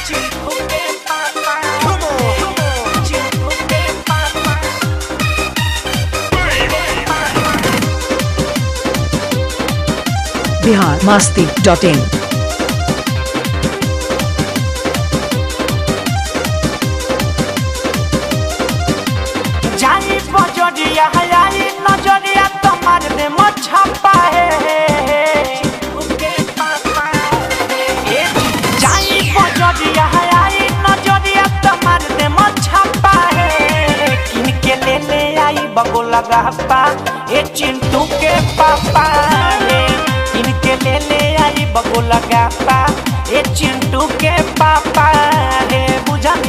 Bihar Masti dot in जाई बजरिया हयाई नजरिया तुम्हार में मछपा है ए, जाई बजरिया हयाई नजरिया तुम्हार में मछपा है किन के ले ले आई बगो लगा पा ए चिंटू के पापा है किन के ले ले आई बगो लगा पा ए चिंटू के पापा है बुझनी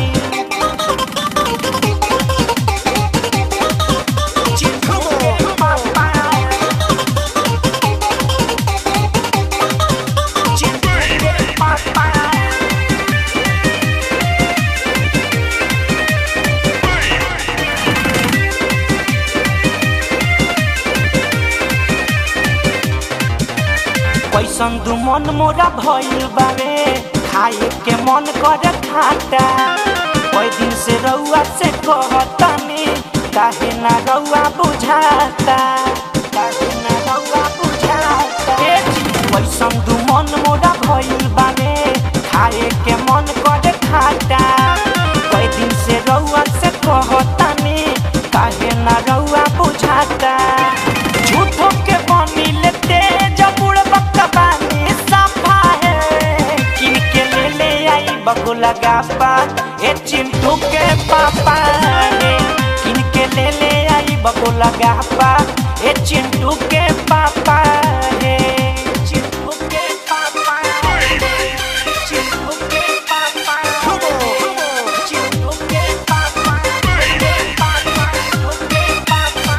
कैसन दू मन मोरा भइल बावे खाए के मन करे खाटा कई दिन से रउआ से कहतनी काहे ना रउआ बुझाता काहे ना रउआ बुझाता ए जी, कैसन दू मन मोरा भइल बावे खाए के मन करे खाटा कई दिन से रउआ से कहतनी काहे ना रउआ बुझाता झूठो के बनी लेते जब उड़ बकबानी सफा है किन के ले ले आई बगो लगा पा ए चिंटू के पापा है किन के ले ले आई बगो लगा पा ए चिंटू के पापा है चिंटू के पापा है चिंटू के पापा चिंटू के पापा चिंटू के पापा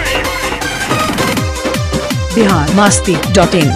बिहार मास्ती डॉट इन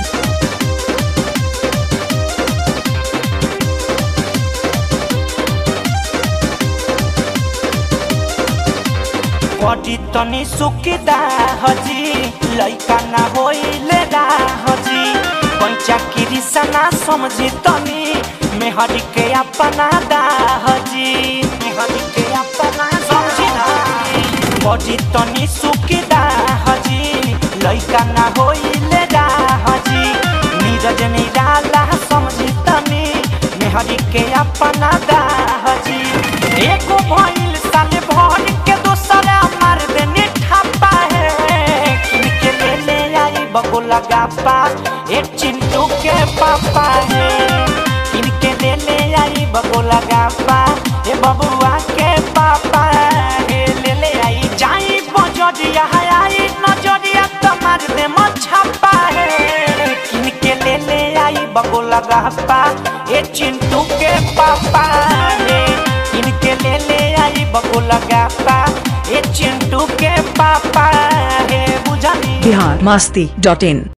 बड़ी तनी सुकिदा हजी लइका ना होइले रा हजी पंचा किरिसना समझी तनी मेहरी के अपना दा हजी मेहरी के अपना समझी ना बड़ी तनी सुकिदा हजी लइका ना होइले रा हजी नीरज निराला समझी तनी मेहरी के अपना दा हजी एको भइल साले भर के दोसरा मार देने ठापा है किनके ले ले आई बगो लगा पा ए चिंटू के पापा है किनके ले ले आई बगो लगा पा ए बबुआ के पापा है ले ले आई जाई बजरिया है आई नजरिया तुम्हार दे मछपा है किनके ले ले आई बगो लगा पा ए चिंटू के पापा है इनके ले ले आई बको लगा पा ये चिंटू के पापा है बुझनी बिहार मास्ती डॉट इन